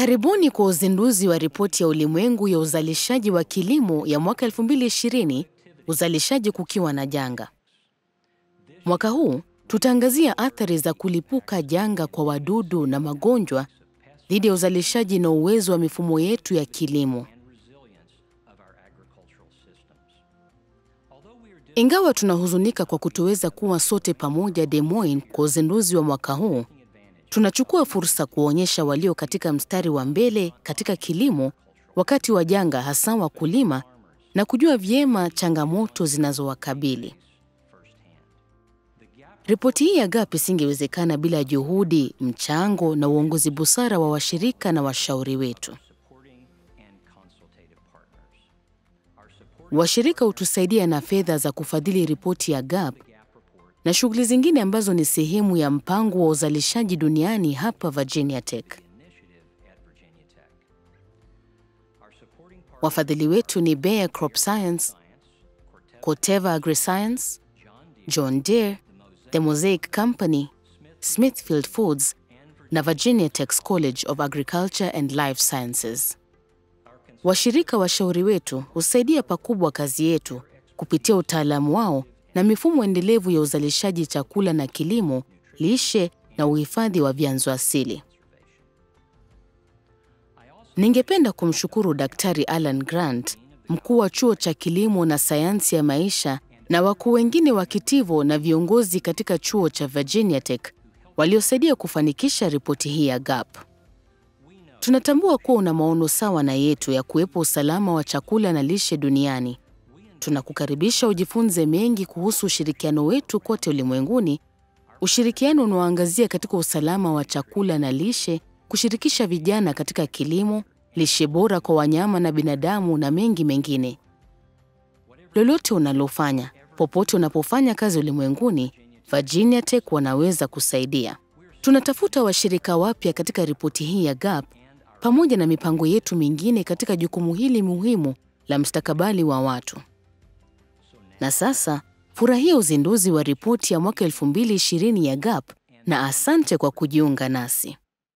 Karibuni kwa uzinduzi wa ripoti ya ulimwengu ya uzalishaji wa kilimo ya mwaka 2020, uzalishaji kukiwa na janga. Mwaka huu tutaangazia athari za kulipuka janga kwa wadudu na magonjwa dhidi ya uzalishaji na uwezo wa mifumo yetu ya kilimo. Ingawa tunahuzunika kwa kutoweza kuwa sote pamoja Des Moines kwa uzinduzi wa mwaka huu, tunachukua fursa kuonyesha walio katika mstari wa mbele katika kilimo wakati wa janga, hasa wakulima, na kujua vyema changamoto zinazowakabili. Ripoti hii ya GAP isingewezekana bila juhudi, mchango na uongozi busara wa washirika na washauri wetu. Washirika hutusaidia na fedha za kufadhili ripoti ya GAP na shughuli zingine ambazo ni sehemu ya mpango wa uzalishaji duniani hapa Virginia Tech. Wafadhili wetu ni Bayer Crop Science, Corteva Agriscience, John Deere, The Mosaic Company, Smithfield Foods na Virginia Tech's College of Agriculture and Life Sciences. Washirika washauri wetu husaidia pakubwa kazi yetu kupitia utaalamu wao na mifumo endelevu ya uzalishaji chakula na kilimo, lishe na uhifadhi wa vyanzo asili. Ningependa kumshukuru Daktari Alan Grant, mkuu wa chuo cha kilimo na sayansi ya maisha, na wakuu wengine wa kitivo na viongozi katika chuo cha Virginia Tech waliosaidia kufanikisha ripoti hii ya GAP. Tunatambua kuwa una maono sawa na yetu ya kuwepo usalama wa chakula na lishe duniani. Tunakukaribisha ujifunze mengi kuhusu ushirikiano wetu kote ulimwenguni, ushirikiano unaoangazia katika usalama wa chakula na lishe, kushirikisha vijana katika kilimo, lishe bora kwa wanyama na binadamu na mengi mengine. Lolote unalofanya, popote unapofanya kazi ulimwenguni, Virginia Tech wanaweza kusaidia. Tunatafuta washirika wapya katika ripoti hii ya GAP pamoja na mipango yetu mingine katika jukumu hili muhimu la mustakabali wa watu. Na sasa furahia uzinduzi wa ripoti ya mwaka 2020 ya GAP na asante kwa kujiunga nasi.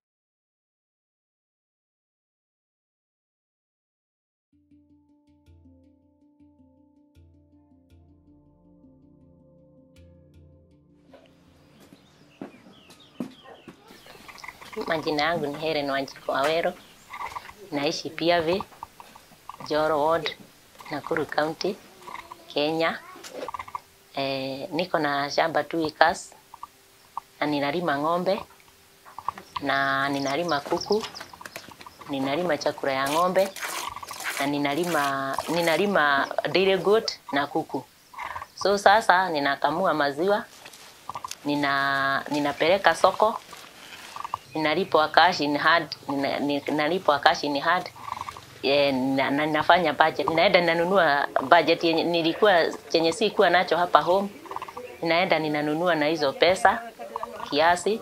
Majina yangu ni Helen Wanjiku Awero, naishi Piave, Joro Ward, Nakuru County, Kenya. E, niko na shamba 2 acres na ninalima ng'ombe na ninalima kuku, ninalima chakula ya ng'ombe na ninalima ninalima dairy goat na kuku. So sasa ninakamua maziwa, nina ninapeleka soko ninalipwa cash in hand, nina- ninalipwa cash in hand eh, na, na ninafanya budget, ninaenda ninanunua budget yenye nilikuwa chenye sikuwa nacho hapa home, ninaenda ninanunua na hizo pesa kiasi.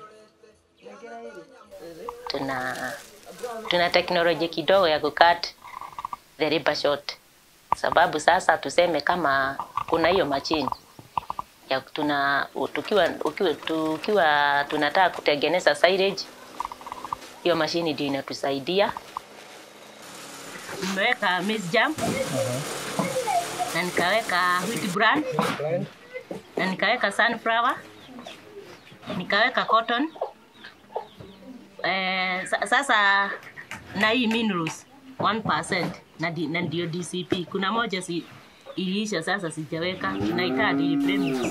Tuna tuna teknolojia kidogo ya kukat the labor short, sababu sasa tuseme kama kuna hiyo machine ya tuna tukiwa ukiwa, tukiwa tunataka kutengeneza silage, hiyo mashini ndio inatusaidia. Nimeweka maize jam na nikaweka wheat bran na nikaweka sunflower nikaweka cotton eh, sa- sasa na hii minerals 1% na, di, na ndio DCP. Kuna moja si iliisha, sasa sijaweka, tunahitaji premix.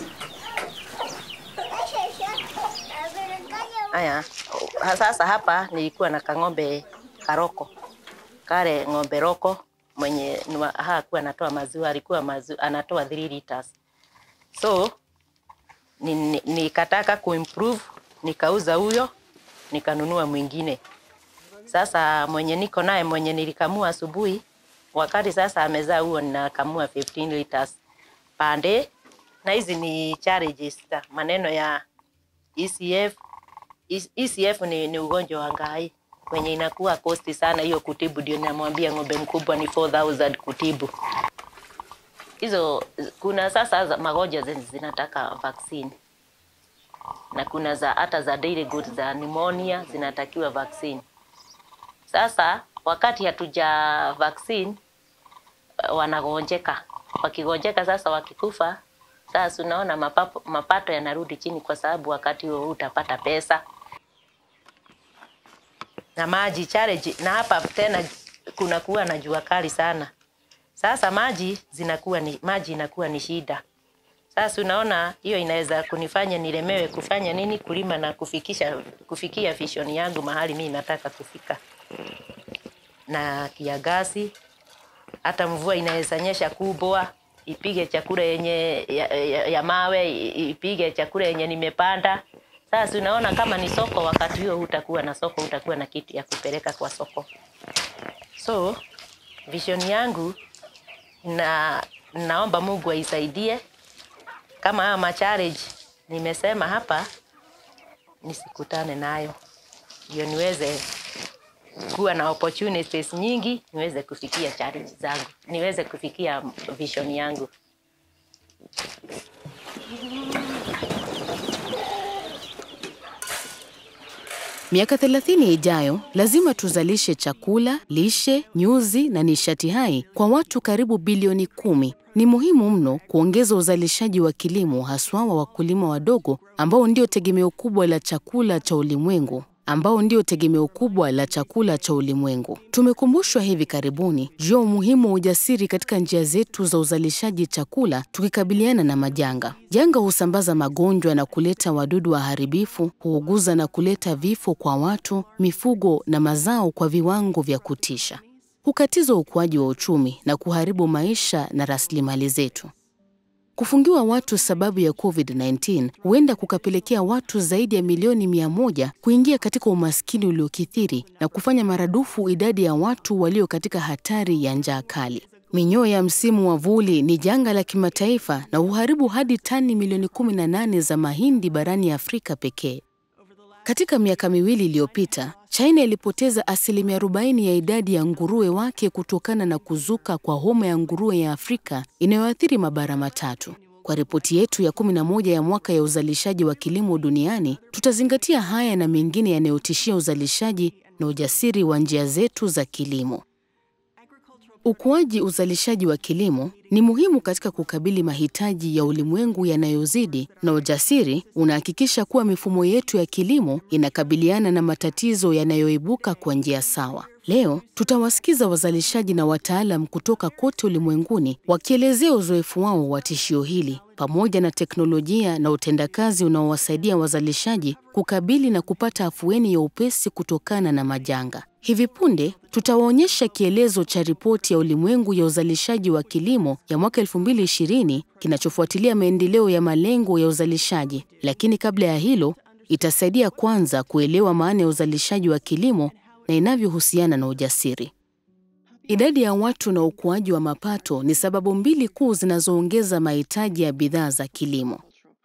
Haya, sasa hapa nilikuwa na kang'ombe karoko, kale ng'ombe roko mwenye ni wa- hakuwa anatoa maziwa, alikuwa maziwa, anatoa 3 liters. So ni- ni- nikataka kuimprove, nikauza huyo, nikanunua mwingine. Sasa mwenye niko naye mwenye nilikamua asubuhi, wakati sasa amezaa huo, ninakamua 15 liters per day, na hizi ni challenges za maneno ya ECF. E- ECF ni, ni ugonjwa wa ngai kwenye inakuwa kosti sana hiyo kutibu, ndio namwambia ng'ombe mkubwa ni 4000 kutibu hizo. Kuna sasa za magonjwa zenye zinataka vaccine na kuna za hata za daily goods za pneumonia zinatakiwa vaccine. Sasa wakati hatuja vaccine wanagonjeka, wakigonjeka sasa, wakikufa sasa, unaona mapapo, mapato yanarudi chini, kwa sababu wakati huo utapata pesa na maji challenge, na hapa tena kuna kuwa na jua kali sana. Sasa maji zinakuwa ni maji inakuwa ni shida. Sasa unaona hiyo inaweza kunifanya nilemewe kufanya nini, kulima na kufikisha kufikia vision yangu mahali mimi nataka kufika. Na kiangazi, hata mvua inaweza nyesha kubwa ipige chakula yenye ya, ya, ya mawe ipige chakula yenye nimepanda. Sasa unaona kama ni soko, wakati huo hutakuwa na soko, hutakuwa na kitu ya kupeleka kwa soko. So vision yangu na naomba Mungu aisaidie kama haya machallenge nimesema hapa nisikutane nayo, ndio niweze kuwa na opportunities nyingi, niweze kufikia challenge zangu, niweze kufikia vision yangu. Miaka 30 ijayo lazima tuzalishe chakula, lishe, nyuzi na nishati hai kwa watu karibu bilioni kumi. Ni muhimu mno kuongeza uzalishaji wa kilimo haswa wa wakulima wadogo ambao ndio tegemeo kubwa la chakula cha ulimwengu ambao ndio tegemeo kubwa la chakula cha ulimwengu. Tumekumbushwa hivi karibuni juu ya umuhimu wa ujasiri katika njia zetu za uzalishaji chakula tukikabiliana na majanga. Janga husambaza magonjwa na kuleta wadudu waharibifu, huuguza na kuleta vifo kwa watu, mifugo na mazao kwa viwango vya kutisha. Hukatiza ukuaji wa uchumi na kuharibu maisha na rasilimali zetu. Kufungiwa watu sababu ya COVID-19 huenda kukapelekea watu zaidi ya milioni mia moja kuingia katika umaskini uliokithiri na kufanya maradufu idadi ya watu walio katika hatari ya njaa kali. Minyoo ya msimu wa vuli ni janga la kimataifa na huharibu hadi tani milioni 18 za mahindi barani Afrika pekee. Katika miaka miwili iliyopita, China ilipoteza asilimia 40 ya idadi ya nguruwe wake kutokana na kuzuka kwa homa ya nguruwe ya Afrika inayoathiri mabara matatu. Kwa ripoti yetu ya 11 ya mwaka ya uzalishaji wa kilimo duniani, tutazingatia haya na mengine yanayotishia uzalishaji na ujasiri wa njia zetu za kilimo. Ukuaji uzalishaji wa kilimo ni muhimu katika kukabili mahitaji ya ulimwengu yanayozidi, na ujasiri unahakikisha kuwa mifumo yetu ya kilimo inakabiliana na matatizo yanayoibuka kwa njia sawa. Leo tutawasikiza wazalishaji na wataalam kutoka kote ulimwenguni wakielezea uzoefu wao wa tishio hili pamoja na teknolojia na utendakazi unaowasaidia wazalishaji kukabili na kupata afueni ya upesi kutokana na majanga. Hivi punde tutawaonyesha kielezo cha ripoti ya ulimwengu ya uzalishaji wa kilimo ya mwaka 2020 kinachofuatilia maendeleo ya malengo ya uzalishaji. Lakini kabla ya hilo, itasaidia kwanza kuelewa maana ya uzalishaji wa kilimo na inavyohusiana na ujasiri. Idadi ya watu na ukuaji wa mapato ni sababu mbili kuu zinazoongeza mahitaji ya bidhaa za kilimo.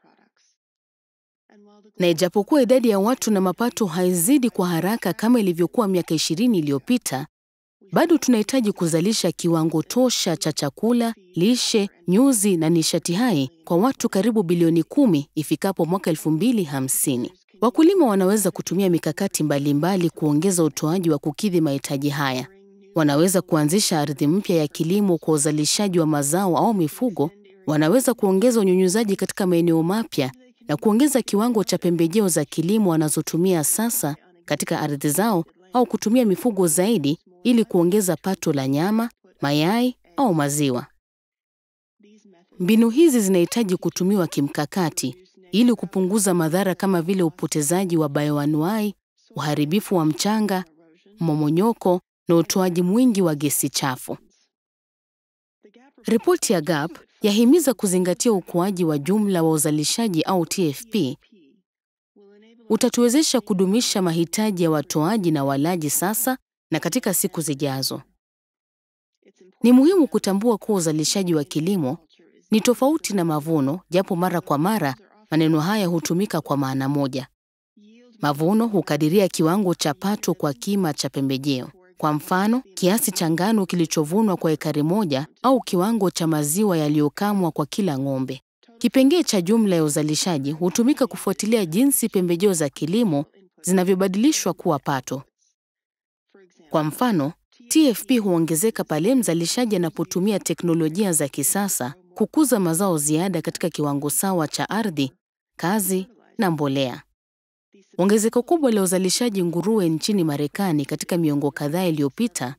Na ijapokuwa idadi ya watu na mapato haizidi kwa haraka kama ilivyokuwa miaka 20 iliyopita, bado tunahitaji kuzalisha kiwango tosha cha chakula, lishe, nyuzi na nishati hai kwa watu karibu bilioni kumi ifikapo mwaka 2050. Wakulima wanaweza kutumia mikakati mbalimbali mbali kuongeza utoaji wa kukidhi mahitaji haya. Wanaweza kuanzisha ardhi mpya ya kilimo kwa uzalishaji wa mazao au mifugo. Wanaweza kuongeza unyunyuzaji katika maeneo mapya na kuongeza kiwango cha pembejeo za kilimo wanazotumia sasa katika ardhi zao au kutumia mifugo zaidi ili kuongeza pato la nyama, mayai au maziwa. Mbinu hizi zinahitaji kutumiwa kimkakati ili kupunguza madhara kama vile upotezaji wa bayoanuai, uharibifu wa mchanga, mmomonyoko na utoaji mwingi wa gesi chafu. Ripoti ya GAP yahimiza kuzingatia ukuaji wa jumla wa uzalishaji au TFP utatuwezesha kudumisha mahitaji ya watoaji na walaji sasa na katika siku zijazo. Ni muhimu kutambua kuwa uzalishaji wa kilimo ni tofauti na mavuno, japo mara kwa mara maneno haya hutumika kwa maana moja. Mavuno hukadiria kiwango cha pato kwa kima cha pembejeo. Kwa mfano, kiasi cha ngano kilichovunwa kwa ekari moja au kiwango cha maziwa yaliyokamwa kwa kila ng'ombe. Kipengee cha jumla ya uzalishaji hutumika kufuatilia jinsi pembejeo za kilimo zinavyobadilishwa kuwa pato. Kwa mfano, TFP huongezeka pale mzalishaji anapotumia teknolojia za kisasa kukuza mazao ziada katika kiwango sawa cha ardhi, kazi na mbolea. Ongezeko kubwa la uzalishaji nguruwe nchini Marekani katika miongo kadhaa iliyopita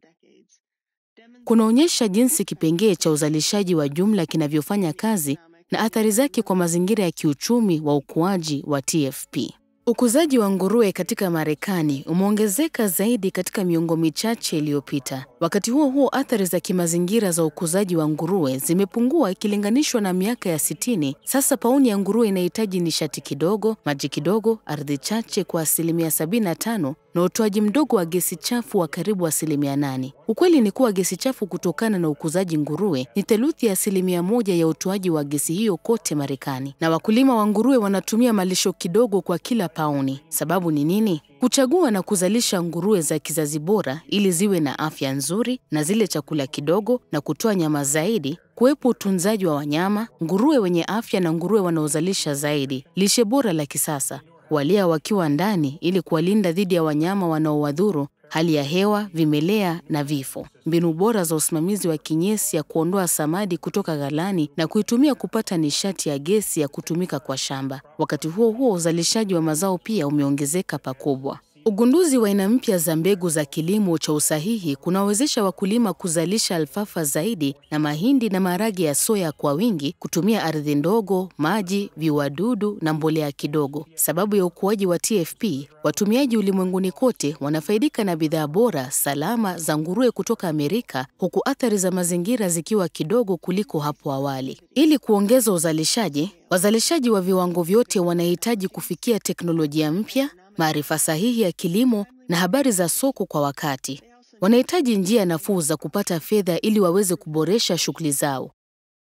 kunaonyesha jinsi kipengee cha uzalishaji wa jumla kinavyofanya kazi na athari zake kwa mazingira ya kiuchumi wa ukuaji wa TFP. Ukuzaji wa nguruwe katika Marekani umeongezeka zaidi katika miongo michache iliyopita. Wakati huo huo, athari za kimazingira za ukuzaji wa nguruwe zimepungua ikilinganishwa na miaka ya sitini. Sasa pauni ya nguruwe inahitaji nishati kidogo, maji kidogo, ardhi chache kwa asilimia 75 na utoaji mdogo wa gesi chafu wa karibu asilimia nane. Ukweli ni kuwa gesi chafu kutokana na ukuzaji nguruwe ni theluthi ya asilimia moja ya utoaji wa gesi hiyo kote Marekani, na wakulima wa nguruwe wanatumia malisho kidogo kwa kila pauni. Sababu ni nini? Kuchagua na kuzalisha nguruwe za kizazi bora ili ziwe na afya nzuri na zile chakula kidogo na kutoa nyama zaidi, kuwepo utunzaji wa wanyama, nguruwe wenye afya na nguruwe wanaozalisha zaidi, lishe bora la kisasa walia wakiwa ndani ili kuwalinda dhidi ya wanyama wanaowadhuru, hali ya hewa, vimelea na vifo, mbinu bora za usimamizi wa kinyesi ya kuondoa samadi kutoka ghalani na kuitumia kupata nishati ya gesi ya kutumika kwa shamba. Wakati huo huo, uzalishaji wa mazao pia umeongezeka pakubwa. Ugunduzi wa aina mpya za mbegu za kilimo cha usahihi kunawezesha wakulima kuzalisha alfafa zaidi na mahindi na maharage ya soya kwa wingi, kutumia ardhi ndogo, maji, viuadudu na mbolea kidogo. Sababu ya ukuaji wa TFP, watumiaji ulimwenguni kote wanafaidika na bidhaa bora, salama za nguruwe kutoka Amerika, huku athari za mazingira zikiwa kidogo kuliko hapo awali. Ili kuongeza uzalishaji, wazalishaji wa viwango vyote wanahitaji kufikia teknolojia mpya maarifa sahihi ya kilimo na habari za soko kwa wakati. Wanahitaji njia nafuu za kupata fedha ili waweze kuboresha shughuli zao.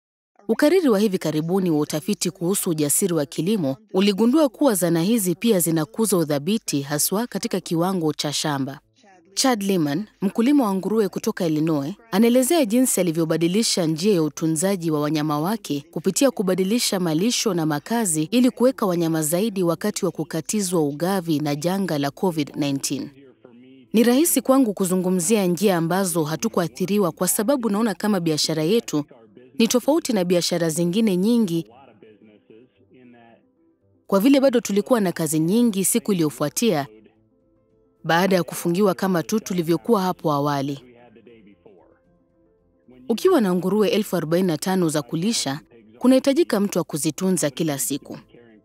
Ukariri wa hivi karibuni wa utafiti kuhusu ujasiri wa kilimo uligundua kuwa zana hizi pia zinakuza udhabiti haswa katika kiwango cha shamba. Chad Liman, mkulima wa nguruwe kutoka Illinois, anaelezea jinsi alivyobadilisha njia ya utunzaji wa wanyama wake kupitia kubadilisha malisho na makazi ili kuweka wanyama zaidi wakati wa kukatizwa ugavi na janga la COVID-19. Ni rahisi kwangu kuzungumzia njia ambazo hatukuathiriwa kwa sababu naona kama biashara yetu ni tofauti na biashara zingine nyingi, kwa vile bado tulikuwa na kazi nyingi siku iliyofuatia baada ya kufungiwa kama tu tulivyokuwa hapo awali. Ukiwa na nguruwe elfu arobaini na tano za kulisha, kunahitajika mtu wa kuzitunza kila siku.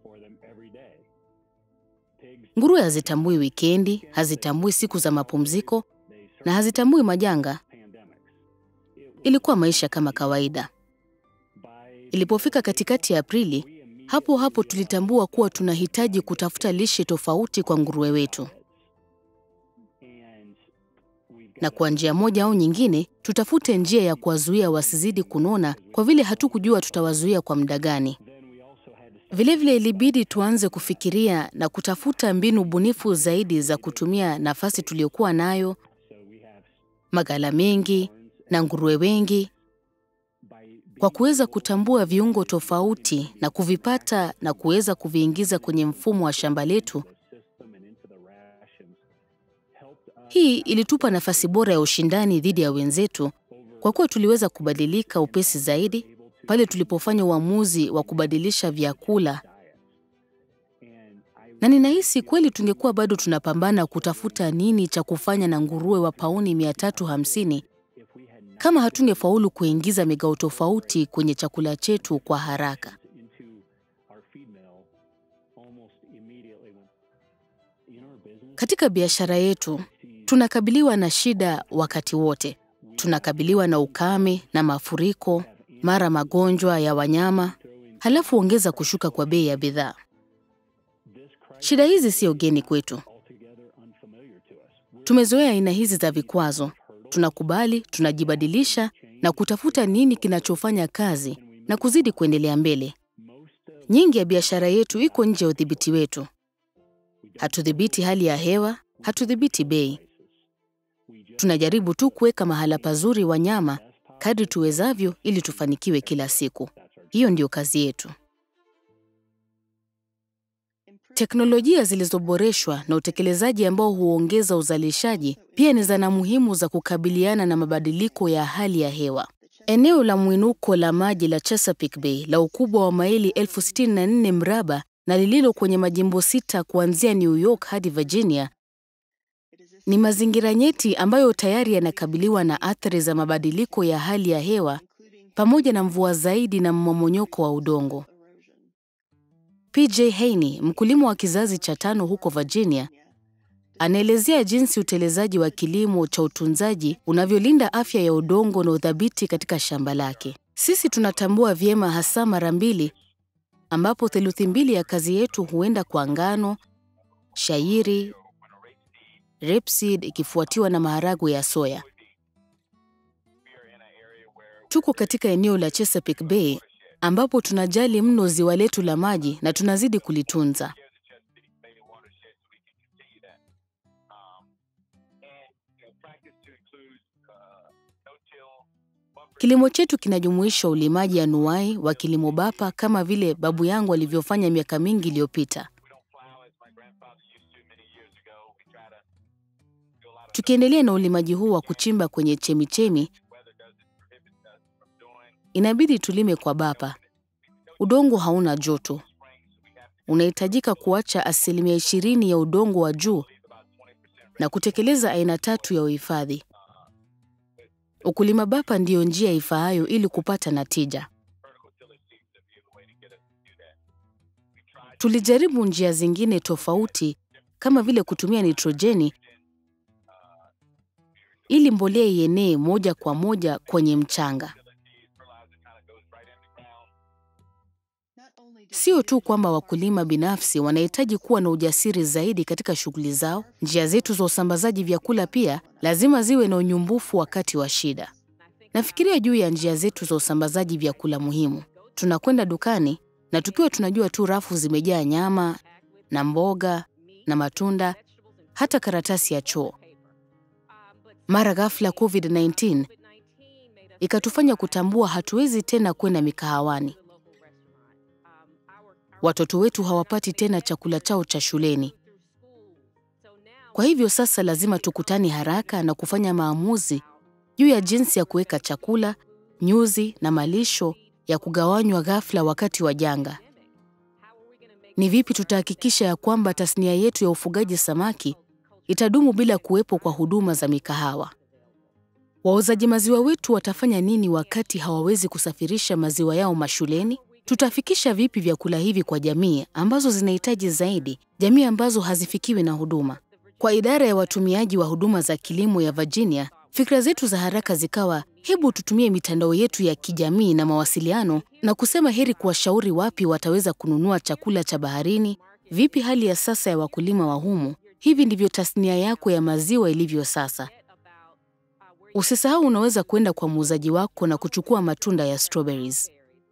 Nguruwe hazitambui wikendi, hazitambui siku za mapumziko na hazitambui majanga. Ilikuwa maisha kama kawaida. Ilipofika katikati ya Aprili, hapo hapo tulitambua kuwa tunahitaji kutafuta lishe tofauti kwa nguruwe wetu na kwa njia moja au nyingine tutafute njia ya kuwazuia wasizidi kunona, kwa vile hatukujua tutawazuia kwa muda gani. Vilevile ilibidi tuanze kufikiria na kutafuta mbinu bunifu zaidi za kutumia nafasi tuliyokuwa nayo, maghala mengi na nguruwe wengi, kwa kuweza kutambua viungo tofauti na kuvipata na kuweza kuviingiza kwenye mfumo wa shamba letu. Hii ilitupa nafasi bora ya ushindani dhidi ya wenzetu kwa kuwa tuliweza kubadilika upesi zaidi pale tulipofanya uamuzi wa kubadilisha vyakula, na ninahisi kweli tungekuwa bado tunapambana kutafuta nini cha kufanya na nguruwe wa pauni 350 kama hatungefaulu kuingiza migao tofauti kwenye chakula chetu kwa haraka. Katika biashara yetu tunakabiliwa na shida wakati wote. Tunakabiliwa na ukame na mafuriko, mara magonjwa ya wanyama, halafu ongeza kushuka kwa bei ya bidhaa. Shida hizi sio geni kwetu. Tumezoea aina hizi za vikwazo. Tunakubali, tunajibadilisha na kutafuta nini kinachofanya kazi na kuzidi kuendelea mbele. Nyingi ya biashara yetu iko nje ya udhibiti wetu. Hatudhibiti hali ya hewa, hatudhibiti bei. Tunajaribu tu kuweka mahala pazuri wanyama kadri tuwezavyo ili tufanikiwe kila siku. Hiyo ndiyo kazi yetu. Teknolojia zilizoboreshwa na utekelezaji ambao huongeza uzalishaji pia ni zana muhimu za kukabiliana na mabadiliko ya hali ya hewa. Eneo la mwinuko la maji la Chesapeake Bay la ukubwa wa maili elfu sitini na nne mraba na lililo kwenye majimbo sita kuanzia New York hadi Virginia ni mazingira nyeti ambayo tayari yanakabiliwa na athari za mabadiliko ya hali ya hewa pamoja na mvua zaidi na mmomonyoko wa udongo. PJ Haney, mkulima wa kizazi cha tano huko Virginia, anaelezea jinsi utelezaji wa kilimo cha utunzaji unavyolinda afya ya udongo na udhabiti katika shamba lake. Sisi tunatambua vyema hasa mara mbili ambapo theluthi mbili ya kazi yetu huenda kwa ngano, shayiri, rapeseed ikifuatiwa na maharagwe ya soya. Tuko katika eneo la Chesapeake Bay ambapo tunajali mno ziwa letu la maji na tunazidi kulitunza. Kilimo chetu kinajumuisha ulimaji anuai wa kilimo bapa kama vile babu yangu alivyofanya miaka mingi iliyopita. Tukiendelea na ulimaji huu wa kuchimba kwenye chemichemi, inabidi tulime kwa bapa. Udongo hauna joto. Unahitajika kuacha asilimia ishirini ya udongo wa juu na kutekeleza aina tatu ya uhifadhi. Ukulima bapa ndiyo njia ifaayo ili kupata natija. Tulijaribu njia zingine tofauti kama vile kutumia nitrojeni ili mbolea ienee moja kwa moja kwenye mchanga. Sio tu kwamba wakulima binafsi wanahitaji kuwa na ujasiri zaidi katika shughuli zao, njia zetu za usambazaji vyakula pia lazima ziwe na unyumbufu wakati wa shida. Nafikiria juu ya njia zetu za usambazaji vyakula muhimu. Tunakwenda dukani na tukiwa tunajua tu rafu zimejaa nyama na mboga na matunda, hata karatasi ya choo. Mara ghafla COVID-19 ikatufanya kutambua hatuwezi tena kwenda mikahawani. Watoto wetu hawapati tena chakula chao cha shuleni. Kwa hivyo sasa lazima tukutane haraka na kufanya maamuzi juu ya jinsi ya kuweka chakula, nyuzi na malisho ya kugawanywa ghafla wakati wa janga. Ni vipi tutahakikisha ya kwamba tasnia yetu ya ufugaji samaki itadumu bila kuwepo kwa huduma za mikahawa? Wauzaji maziwa wetu watafanya nini wakati hawawezi kusafirisha maziwa yao mashuleni? Tutafikisha vipi vyakula hivi kwa jamii ambazo zinahitaji zaidi, jamii ambazo hazifikiwi na huduma? Kwa idara ya watumiaji wa huduma za kilimo ya Virginia, fikra zetu za haraka zikawa, hebu tutumie mitandao yetu ya kijamii na mawasiliano na kusema heri kuwashauri wapi wataweza kununua chakula cha baharini, vipi hali ya sasa ya wakulima wa humu. Hivi ndivyo tasnia yako ya maziwa ilivyo sasa. Usisahau unaweza kwenda kwa muuzaji wako na kuchukua matunda ya strawberries.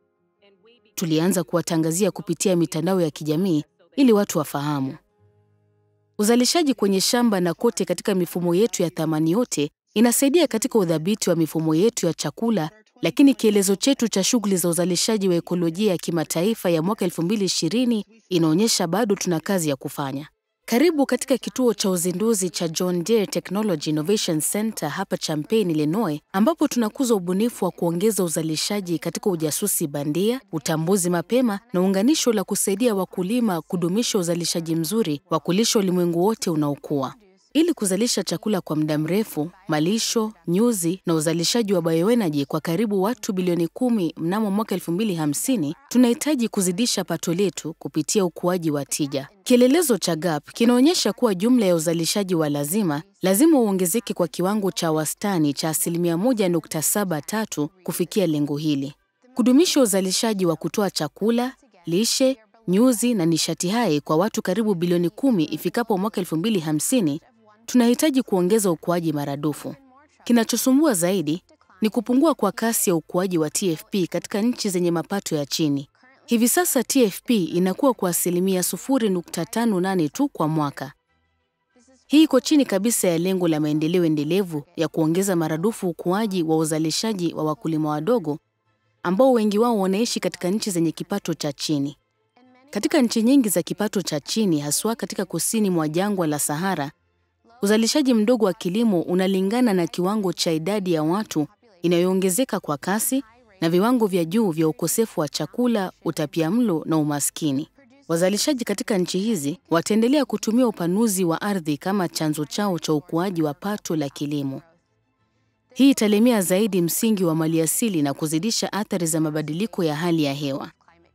Tulianza kuwatangazia kupitia mitandao ya kijamii ili watu wafahamu. Uzalishaji kwenye shamba na kote katika mifumo yetu ya thamani yote inasaidia katika udhabiti wa mifumo yetu ya chakula, lakini kielezo chetu cha shughuli za uzalishaji wa ekolojia ya kimataifa ya mwaka 2020 inaonyesha bado tuna kazi ya kufanya. Karibu katika kituo cha uzinduzi cha John Deere Technology Innovation Center hapa Champaign, Illinois, ambapo tunakuza ubunifu wa kuongeza uzalishaji katika ujasusi bandia, utambuzi mapema na unganisho la kusaidia wakulima kudumisha uzalishaji mzuri wa kulisha ulimwengu wote unaokua. Ili kuzalisha chakula kwa muda mrefu, malisho, nyuzi na uzalishaji wa bioenergy kwa karibu watu bilioni kumi mnamo mwaka 2050, tunahitaji kuzidisha pato letu kupitia ukuaji wa tija. Kielelezo cha GAP kinaonyesha kuwa jumla ya uzalishaji wa lazima lazima uongezeke kwa kiwango cha wastani cha asilimia 1.73 kufikia lengo hili. Kudumisha uzalishaji wa kutoa chakula, lishe, nyuzi na nishati hai kwa watu karibu bilioni kumi ifikapo mwaka 2050 tunahitaji kuongeza ukuaji maradufu. Kinachosumbua zaidi ni kupungua kwa kasi ya ukuaji wa TFP katika nchi zenye mapato ya chini. Hivi sasa TFP inakuwa kwa asilimia 0.58 tu kwa mwaka. Hii iko chini kabisa ya lengo la maendeleo endelevu ya kuongeza maradufu ukuaji wa uzalishaji wa wakulima wadogo ambao wengi wao wanaishi katika nchi zenye kipato cha chini. Katika nchi nyingi za kipato cha chini, haswa katika kusini mwa jangwa la Sahara, uzalishaji mdogo wa kilimo unalingana na kiwango cha idadi ya watu inayoongezeka kwa kasi na viwango vya juu vya ukosefu wa chakula, utapiamlo na umaskini. Wazalishaji katika nchi hizi wataendelea kutumia upanuzi wa ardhi kama chanzo chao cha ukuaji wa pato la kilimo. Hii italemea zaidi msingi wa maliasili na kuzidisha athari za mabadiliko ya hali ya hewa.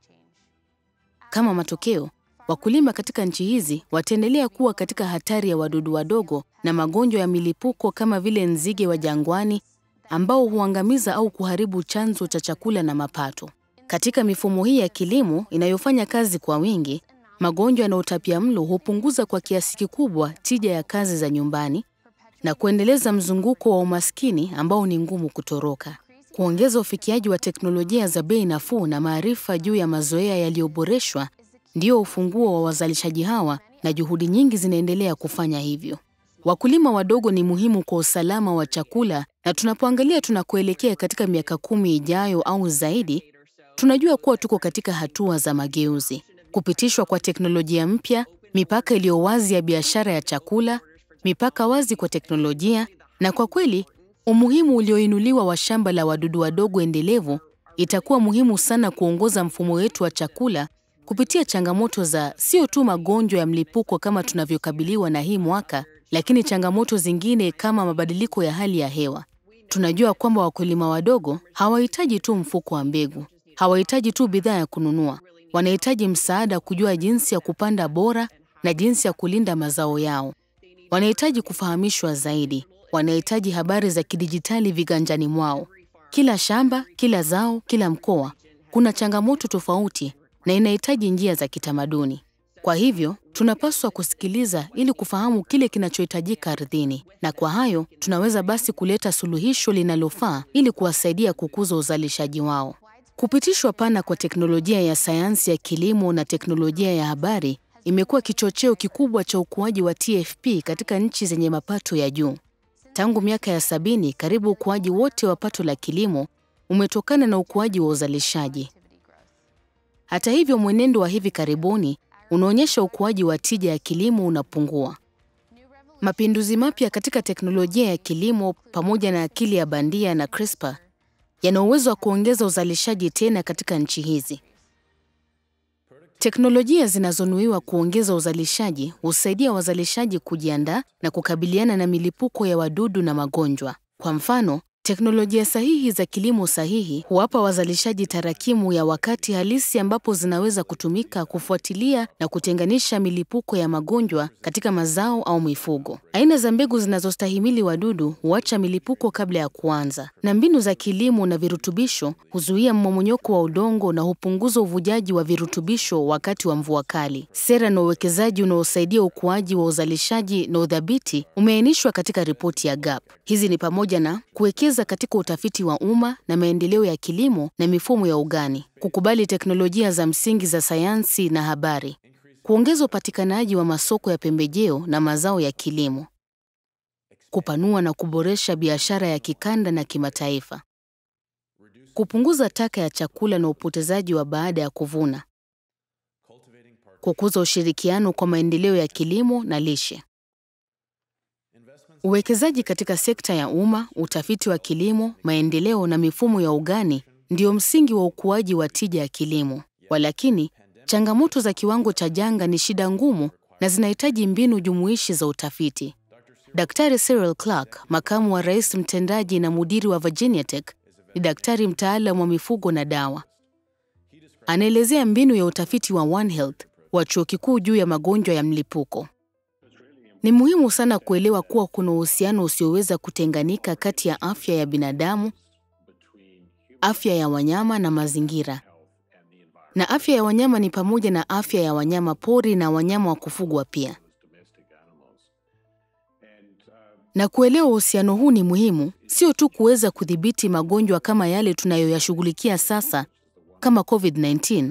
Kama matokeo, wakulima katika nchi hizi wataendelea kuwa katika hatari ya wadudu wadogo na magonjwa ya milipuko kama vile nzige wa jangwani ambao huangamiza au kuharibu chanzo cha chakula na mapato. Katika mifumo hii ya kilimo inayofanya kazi kwa wingi, magonjwa na utapiamlo hupunguza kwa kiasi kikubwa tija ya kazi za nyumbani na kuendeleza mzunguko wa umaskini ambao ni ngumu kutoroka. Kuongeza ufikiaji wa teknolojia za bei nafuu na maarifa juu ya mazoea yaliyoboreshwa ndio ufunguo wa wazalishaji hawa, na juhudi nyingi zinaendelea kufanya hivyo. Wakulima wadogo ni muhimu kwa usalama wa chakula, na tunapoangalia tunakoelekea katika miaka kumi ijayo au zaidi, tunajua kuwa tuko katika hatua za mageuzi. Kupitishwa kwa teknolojia mpya, mipaka iliyo wazi ya biashara ya chakula, mipaka wazi kwa teknolojia, na kwa kweli umuhimu ulioinuliwa wa shamba la wadudu wadogo endelevu itakuwa muhimu sana kuongoza mfumo wetu wa chakula kupitia changamoto za sio tu magonjwa ya mlipuko kama tunavyokabiliwa na hii mwaka, lakini changamoto zingine kama mabadiliko ya hali ya hewa. Tunajua kwamba wakulima wadogo hawahitaji tu mfuko wa mbegu, hawahitaji tu bidhaa ya kununua. Wanahitaji msaada kujua jinsi ya kupanda bora na jinsi ya kulinda mazao yao. Wanahitaji kufahamishwa zaidi. Wanahitaji habari za kidijitali viganjani mwao. Kila shamba, kila zao, kila mkoa kuna changamoto tofauti na inahitaji njia za kitamaduni. Kwa hivyo, tunapaswa kusikiliza ili kufahamu kile kinachohitajika ardhini, na kwa hayo tunaweza basi kuleta suluhisho linalofaa ili kuwasaidia kukuza uzalishaji wao. Kupitishwa pana kwa teknolojia ya sayansi ya kilimo na teknolojia ya habari imekuwa kichocheo kikubwa cha ukuaji wa TFP katika nchi zenye mapato ya juu. Tangu miaka ya sabini, karibu ukuaji wote wa pato la kilimo umetokana na ukuaji wa uzalishaji. Hata hivyo, mwenendo wa hivi karibuni unaonyesha ukuaji wa tija ya kilimo unapungua. Mapinduzi mapya katika teknolojia ya kilimo pamoja na akili ya bandia na CRISPR yana uwezo wa kuongeza uzalishaji tena katika nchi hizi. Teknolojia zinazonuiwa kuongeza uzalishaji husaidia wazalishaji kujiandaa na kukabiliana na milipuko ya wadudu na magonjwa. Kwa mfano, teknolojia sahihi za kilimo sahihi huwapa wazalishaji tarakimu ya wakati halisi ambapo zinaweza kutumika kufuatilia na kutenganisha milipuko ya magonjwa katika mazao au mifugo. Aina za mbegu zinazostahimili wadudu huacha milipuko kabla ya kuanza, na mbinu za kilimo na virutubisho huzuia mmomonyoko wa udongo na hupunguza uvujaji wa virutubisho wakati wa mvua kali. Sera na uwekezaji unaosaidia ukuaji wa uzalishaji na udhabiti umeainishwa katika ripoti ya GAP. Hizi ni pamoja na kuwekeza katika utafiti wa umma na maendeleo ya kilimo na mifumo ya ugani, kukubali teknolojia za msingi za sayansi na habari, kuongeza upatikanaji wa masoko ya pembejeo na mazao ya kilimo, kupanua na kuboresha biashara ya kikanda na kimataifa, kupunguza taka ya chakula na upotezaji wa baada ya kuvuna, kukuza ushirikiano kwa maendeleo ya kilimo na lishe. Uwekezaji katika sekta ya umma, utafiti wa kilimo, maendeleo na mifumo ya ugani ndio msingi wa ukuaji wa tija ya kilimo. Walakini, changamoto za kiwango cha janga ni shida ngumu na zinahitaji mbinu jumuishi za utafiti. Daktari Cyril Clark, makamu wa rais mtendaji na mudiri wa Virginia Tech, ni daktari mtaalamu wa mifugo na dawa. Anaelezea mbinu ya utafiti wa One Health wa chuo kikuu juu ya magonjwa ya mlipuko. Ni muhimu sana kuelewa kuwa kuna uhusiano usioweza kutenganika kati ya afya ya binadamu, afya ya wanyama na mazingira. Na afya ya wanyama ni pamoja na afya ya wanyama pori na wanyama wa kufugwa pia. Na kuelewa uhusiano huu ni muhimu, sio tu kuweza kudhibiti magonjwa kama yale tunayoyashughulikia sasa kama COVID-19.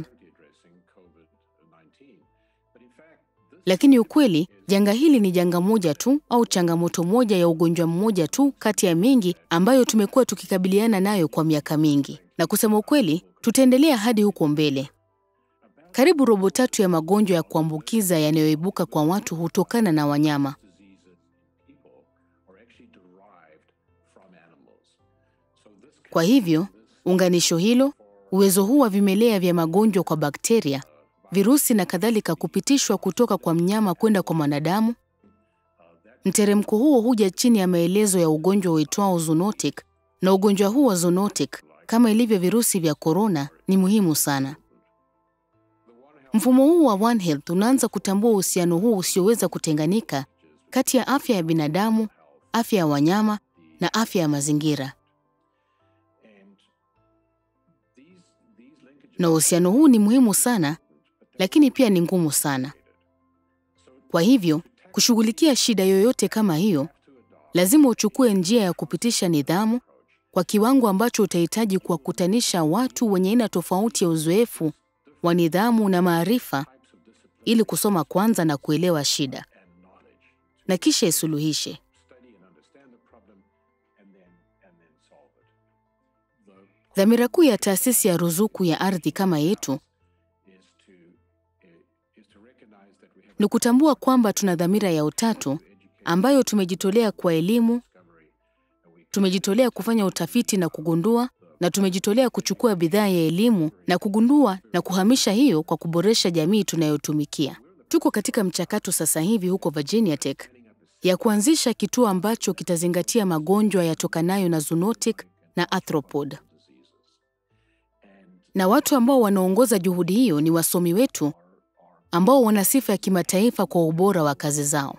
Lakini ukweli, janga hili ni janga moja tu au changamoto moja ya ugonjwa mmoja tu kati ya mingi ambayo tumekuwa tukikabiliana nayo kwa miaka mingi. Na kusema ukweli, tutaendelea hadi huko mbele. Karibu robo tatu ya magonjwa ya kuambukiza yanayoibuka kwa watu hutokana na wanyama. Kwa hivyo, unganisho hilo, uwezo huu wa vimelea vya magonjwa kwa bakteria, virusi na kadhalika kupitishwa kutoka kwa mnyama kwenda kwa mwanadamu. Mteremko huo huja chini ya maelezo ya ugonjwa uitwao zoonotic, na ugonjwa huu wa zoonotic, kama ilivyo virusi vya korona, ni muhimu sana. Mfumo huu wa One Health unaanza kutambua uhusiano huu usioweza kutenganika kati ya afya ya binadamu, afya ya wanyama na afya ya mazingira. Na uhusiano huu ni muhimu sana, lakini pia ni ngumu sana. Kwa hivyo, kushughulikia shida yoyote kama hiyo, lazima uchukue njia ya kupitisha nidhamu kwa kiwango ambacho utahitaji kuwakutanisha watu wenye aina tofauti ya uzoefu wa nidhamu na maarifa ili kusoma kwanza na kuelewa shida na kisha isuluhishe. Dhamira kuu ya taasisi ya ruzuku ya ardhi kama yetu ni kutambua kwamba tuna dhamira ya utatu ambayo tumejitolea kwa elimu, tumejitolea kufanya utafiti na kugundua, na tumejitolea kuchukua bidhaa ya elimu na kugundua na kuhamisha hiyo kwa kuboresha jamii tunayotumikia. Tuko katika mchakato sasa hivi huko Virginia Tech ya kuanzisha kituo ambacho kitazingatia magonjwa yatokanayo na zoonotic na arthropod. Na watu ambao wanaongoza juhudi hiyo ni wasomi wetu ambao wana sifa ya kimataifa kwa ubora wa kazi zao,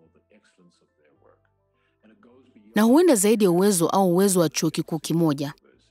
na huenda zaidi ya uwezo au uwezo wa chuo kikuu kimoja.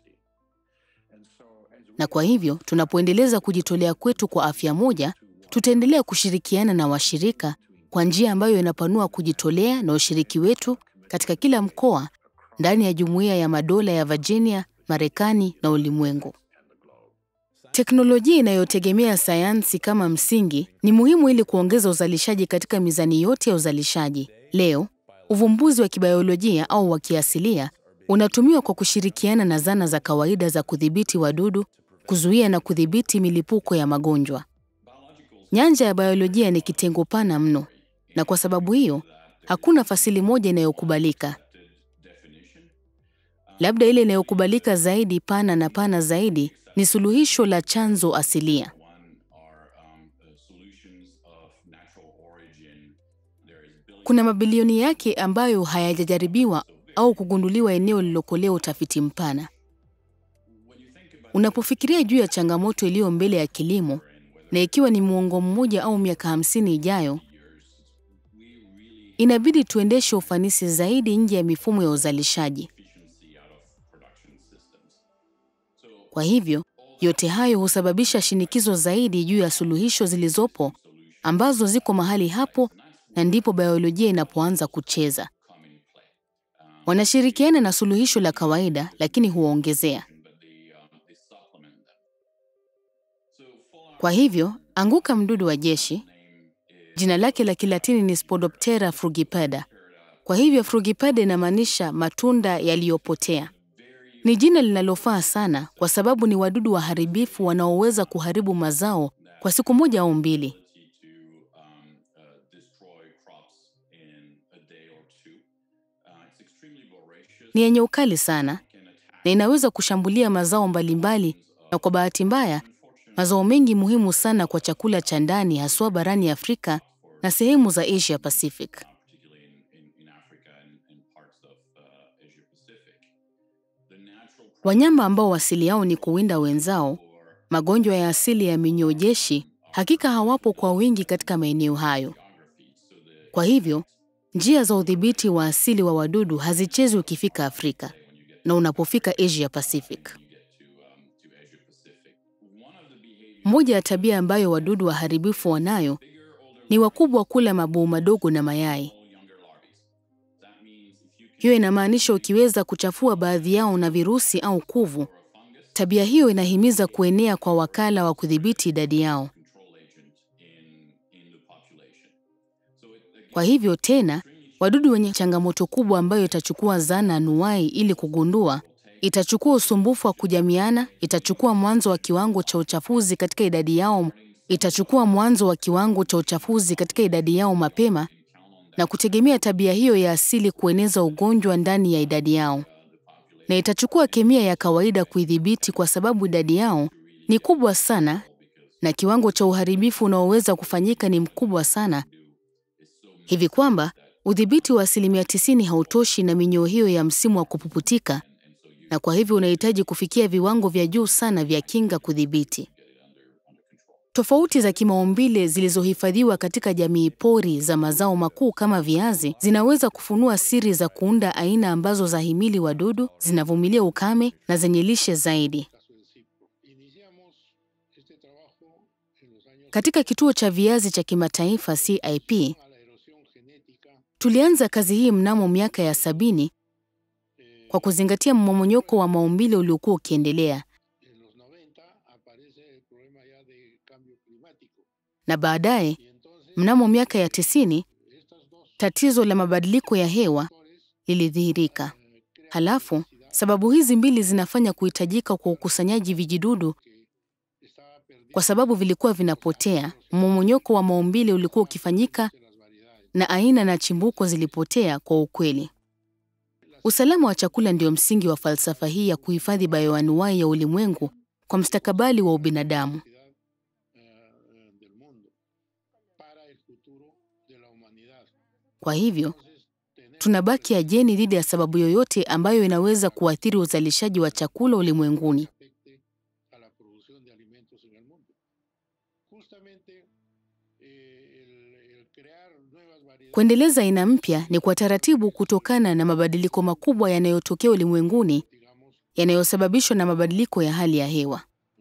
Na kwa hivyo tunapoendeleza kujitolea kwetu kwa afya moja, tutaendelea kushirikiana na washirika kwa njia ambayo inapanua kujitolea na ushiriki wetu katika kila mkoa ndani ya Jumuiya ya Madola ya Virginia, Marekani na ulimwengu. Teknolojia inayotegemea sayansi kama msingi ni muhimu ili kuongeza uzalishaji katika mizani yote ya uzalishaji. Leo, uvumbuzi wa kibiolojia au wa kiasilia unatumiwa kwa kushirikiana na zana za kawaida za kudhibiti wadudu, kuzuia na kudhibiti milipuko ya magonjwa. Nyanja ya biolojia ni kitengo pana mno, na kwa sababu hiyo hakuna fasili moja inayokubalika. Labda ile inayokubalika zaidi, pana na pana zaidi, ni suluhisho la chanzo asilia. Kuna mabilioni yake ambayo hayajajaribiwa au kugunduliwa eneo lililokolea utafiti mpana. Unapofikiria juu ya changamoto iliyo mbele ya kilimo, na ikiwa ni muongo mmoja au miaka hamsini ijayo, inabidi tuendeshe ufanisi zaidi nje ya mifumo ya uzalishaji. Kwa hivyo, yote hayo husababisha shinikizo zaidi juu ya suluhisho zilizopo ambazo ziko mahali hapo, na ndipo biolojia inapoanza kucheza. Wanashirikiana na suluhisho la kawaida, lakini huongezea. Kwa hivyo, anguka mdudu wa jeshi, jina lake la Kilatini ni Spodoptera frugipeda. Kwa hivyo frugipeda inamaanisha matunda yaliyopotea. Ni jina linalofaa sana kwa sababu ni wadudu waharibifu wanaoweza kuharibu mazao kwa siku moja au mbili. Ni yenye ukali sana na inaweza kushambulia mazao mbalimbali, na kwa bahati mbaya, mazao mengi muhimu sana kwa chakula cha ndani haswa barani Afrika na sehemu za Asia Pacific. Wanyama ambao asili yao ni kuwinda wenzao, magonjwa ya asili ya minyoo jeshi, hakika hawapo kwa wingi katika maeneo hayo. Kwa hivyo, njia za udhibiti wa asili wa wadudu hazichezwi ukifika Afrika na unapofika Asia Pacific. Moja ya tabia ambayo wadudu waharibifu wanayo ni wakubwa kula mabuu madogo na mayai. Hiyo inamaanisha ukiweza kuchafua baadhi yao na virusi au kuvu, tabia hiyo inahimiza kuenea kwa wakala wa kudhibiti idadi yao. Kwa hivyo tena, wadudu wenye changamoto kubwa ambayo itachukua zana anuwai ili kugundua, itachukua usumbufu wa kujamiana, itachukua mwanzo wa kiwango cha uchafuzi katika idadi yao itachukua mwanzo wa kiwango cha uchafuzi katika idadi yao mapema na kutegemea tabia hiyo ya asili kueneza ugonjwa ndani ya idadi yao, na itachukua kemia ya kawaida kuidhibiti kwa sababu idadi yao ni kubwa sana na kiwango cha uharibifu unaoweza kufanyika ni mkubwa sana, hivi kwamba udhibiti wa asilimia tisini hautoshi na minyoo hiyo ya msimu wa kupuputika, na kwa hivyo unahitaji kufikia viwango vya juu sana vya kinga kudhibiti. Tofauti za kimaumbile zilizohifadhiwa katika jamii pori za mazao makuu kama viazi zinaweza kufunua siri za kuunda aina ambazo zahimili wadudu, zinavumilia ukame na zenye lishe zaidi. Katika kituo cha viazi cha kimataifa CIP, tulianza kazi hii mnamo miaka ya sabini kwa kuzingatia mmomonyoko wa maumbile uliokuwa ukiendelea na baadaye mnamo miaka ya tisini tatizo la mabadiliko ya hewa lilidhihirika. Halafu sababu hizi mbili zinafanya kuhitajika kwa ukusanyaji vijidudu kwa sababu vilikuwa vinapotea. Mmomonyoko wa maumbile ulikuwa ukifanyika na aina na chimbuko zilipotea kwa ukweli. Usalama wa chakula ndio msingi wa falsafa hii ya kuhifadhi bayoanuwai ya ulimwengu kwa mstakabali wa ubinadamu. Kwa hivyo tunabaki ajeni dhidi ya sababu yoyote ambayo inaweza kuathiri uzalishaji wa chakula ulimwenguni. Kuendeleza aina mpya ni kwa taratibu kutokana na mabadiliko makubwa yanayotokea ulimwenguni yanayosababishwa na mabadiliko ya hali ya hewa.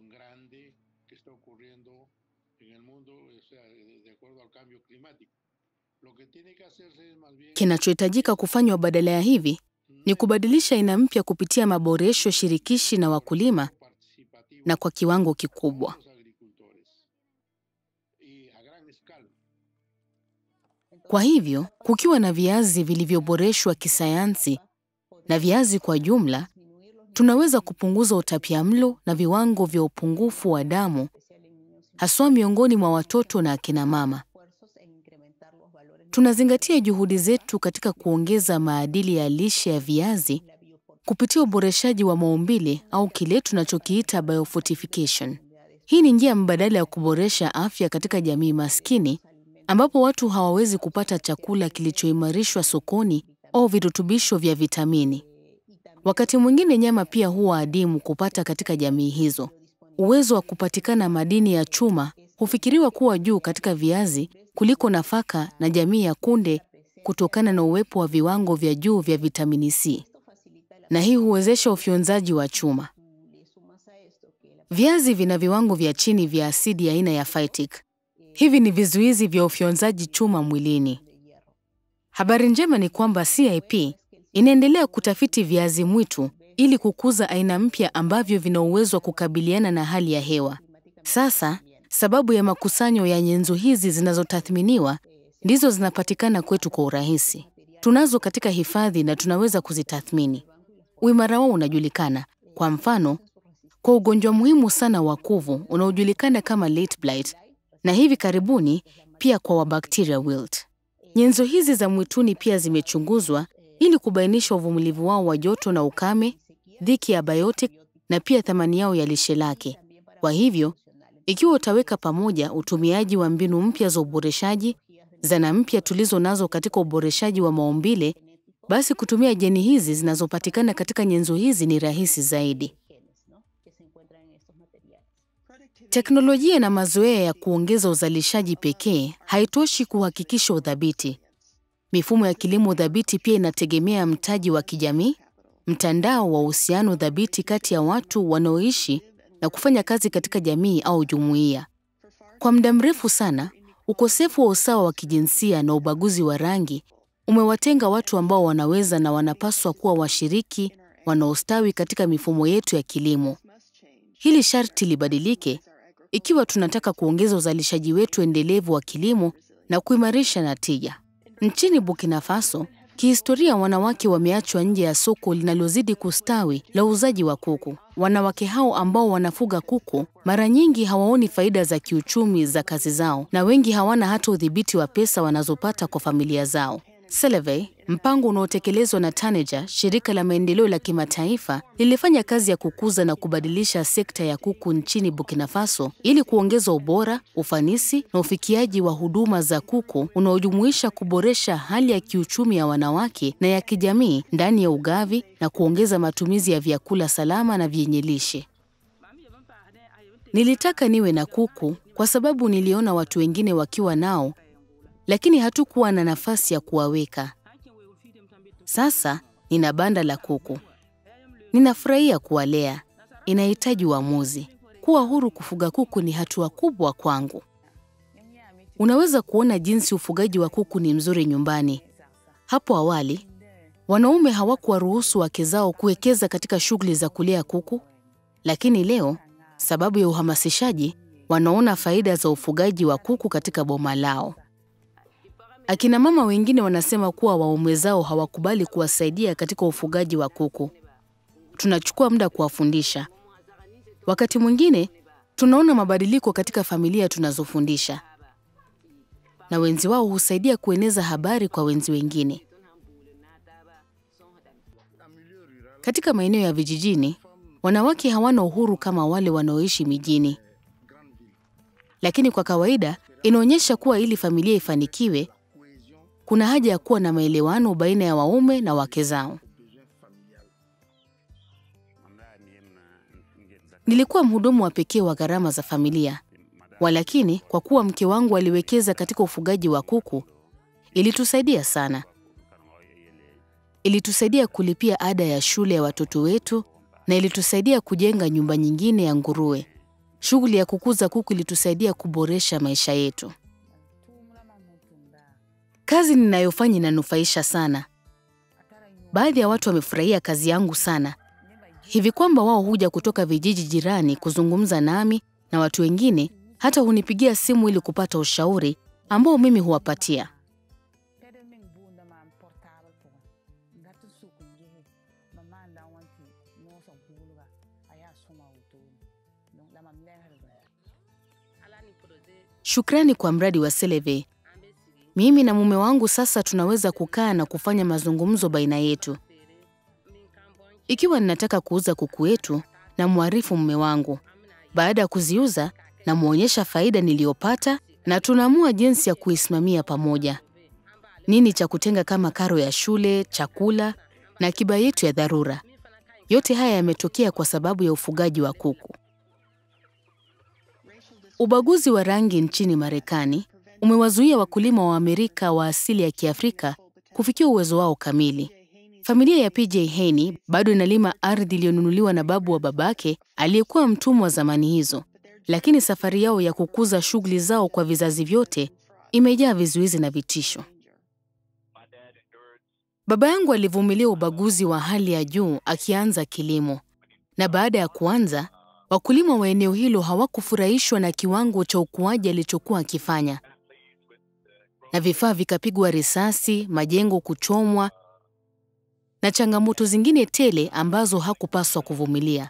Kinachohitajika kufanywa badala ya hivi ni kubadilisha aina mpya kupitia maboresho shirikishi na wakulima na kwa kiwango kikubwa. Kwa hivyo, kukiwa na viazi vilivyoboreshwa kisayansi na viazi kwa jumla, tunaweza kupunguza utapiamlo na viwango vya upungufu wa damu haswa miongoni mwa watoto na akina mama. Tunazingatia juhudi zetu katika kuongeza maadili ya lishe ya viazi kupitia uboreshaji wa maumbile au kile tunachokiita biofortification. Hii ni njia mbadala ya kuboresha afya katika jamii maskini ambapo watu hawawezi kupata chakula kilichoimarishwa sokoni au virutubisho vya vitamini. Wakati mwingine nyama pia huwa adimu kupata katika jamii hizo. Uwezo wa kupatikana madini ya chuma hufikiriwa kuwa juu katika viazi kuliko nafaka na jamii ya kunde kutokana na uwepo wa viwango vya juu vya vitamini C, na hii huwezesha ufyonzaji wa chuma. Viazi vina viwango vya chini vya asidi aina ya phytic. Hivi ni vizuizi vya ufyonzaji chuma mwilini. Habari njema ni kwamba CIP inaendelea kutafiti viazi mwitu ili kukuza aina mpya ambavyo vina uwezo wa kukabiliana na hali ya hewa. Sasa, sababu ya makusanyo ya nyenzo hizi zinazotathminiwa ndizo zinapatikana kwetu kwa urahisi. Tunazo katika hifadhi na tunaweza kuzitathmini. Uimara wao unajulikana. Kwa mfano, kwa ugonjwa muhimu sana wa kuvu unaojulikana kama late blight na hivi karibuni pia kwa wabakteria wilt. Nyenzo hizi za mwituni pia zimechunguzwa ili kubainisha uvumilivu wao wa joto na ukame, dhiki ya biotic na pia thamani yao ya lishe lake. Kwa hivyo, ikiwa utaweka pamoja utumiaji wa mbinu mpya za uboreshaji, zana mpya tulizo nazo katika uboreshaji wa maumbile, basi kutumia jeni hizi zinazopatikana katika nyenzo hizi ni rahisi zaidi. Teknolojia na mazoea ya kuongeza uzalishaji pekee haitoshi kuhakikisha udhabiti. Mifumo ya kilimo dhabiti pia inategemea mtaji wa kijamii, mtandao wa uhusiano dhabiti kati ya watu wanaoishi na kufanya kazi katika jamii au jumuiya. Kwa muda mrefu sana, ukosefu wa usawa wa kijinsia na ubaguzi wa rangi umewatenga watu ambao wanaweza na wanapaswa kuwa washiriki wanaostawi katika mifumo yetu ya kilimo. Hili sharti libadilike ikiwa tunataka kuongeza uzalishaji wetu endelevu wa kilimo na kuimarisha natija. Nchini Burkina Faso, Kihistoria, wanawake wameachwa nje ya soko linalozidi kustawi la uuzaji wa kuku. Wanawake hao ambao wanafuga kuku mara nyingi hawaoni faida za kiuchumi za kazi zao, na wengi hawana hata udhibiti wa pesa wanazopata kwa familia zao. Selevey, mpango unaotekelezwa na Taneja, shirika la maendeleo la kimataifa, lilifanya kazi ya kukuza na kubadilisha sekta ya kuku nchini Burkina Faso ili kuongeza ubora, ufanisi na ufikiaji wa huduma za kuku unaojumuisha kuboresha hali ya kiuchumi ya wanawake na ya kijamii ndani ya ugavi na kuongeza matumizi ya vyakula salama na vyenye lishe. Nilitaka niwe na kuku kwa sababu niliona watu wengine wakiwa nao lakini hatukuwa na nafasi ya kuwaweka. Sasa nina banda la kuku. Ninafurahia kuwalea. Inahitaji uamuzi. Kuwa huru kufuga kuku ni hatua kubwa kwangu. Unaweza kuona jinsi ufugaji wa kuku ni mzuri nyumbani. Hapo awali, wanaume hawakuwaruhusu wake zao kuwekeza katika shughuli za kulea kuku, lakini leo, sababu ya uhamasishaji, wanaona faida za ufugaji wa kuku katika boma lao. Akina mama wengine wanasema kuwa waume zao hawakubali kuwasaidia katika ufugaji wa kuku. Tunachukua muda kuwafundisha. Wakati mwingine tunaona mabadiliko katika familia tunazofundisha, na wenzi wao husaidia kueneza habari kwa wenzi wengine. Katika maeneo ya vijijini, wanawake hawana uhuru kama wale wanaoishi mijini, lakini kwa kawaida inaonyesha kuwa ili familia ifanikiwe kuna haja ya kuwa na maelewano baina ya waume na wake zao. Nilikuwa mhudumu wa pekee wa gharama za familia, walakini kwa kuwa mke wangu aliwekeza katika ufugaji wa kuku, ilitusaidia sana. Ilitusaidia kulipia ada ya shule ya watoto wetu na ilitusaidia kujenga nyumba nyingine ya nguruwe. Shughuli ya kukuza kuku ilitusaidia kuboresha maisha yetu. Kazi ninayofanya inanufaisha sana. Baadhi ya watu wamefurahia kazi yangu sana, hivi kwamba wao huja kutoka vijiji jirani kuzungumza nami, na watu wengine hata hunipigia simu ili kupata ushauri ambao mimi huwapatia. Shukrani kwa mradi wa Seleve. Mimi na mume wangu sasa tunaweza kukaa na kufanya mazungumzo baina yetu. Ikiwa ninataka kuuza kuku wetu, na mwarifu mume wangu. Baada ya kuziuza, namwonyesha faida niliyopata na tunaamua jinsi ya kuisimamia pamoja. Nini cha kutenga kama karo ya shule, chakula na akiba yetu ya dharura. Yote haya yametokea kwa sababu ya ufugaji wa kuku. Ubaguzi wa rangi nchini Marekani umewazuia wakulima wa Amerika wa asili ya Kiafrika kufikia uwezo wao kamili. Familia ya PJ Haney bado inalima ardhi iliyonunuliwa na babu wa babake aliyekuwa mtumwa zamani hizo, lakini safari yao ya kukuza shughuli zao kwa vizazi vyote imejaa vizuizi na vitisho. Baba yangu alivumilia ubaguzi wa hali ya juu akianza kilimo, na baada ya kuanza, wakulima wa eneo hilo hawakufurahishwa na kiwango cha ukuaji alichokuwa akifanya, na vifaa vikapigwa risasi, majengo kuchomwa na changamoto zingine tele ambazo hakupaswa kuvumilia.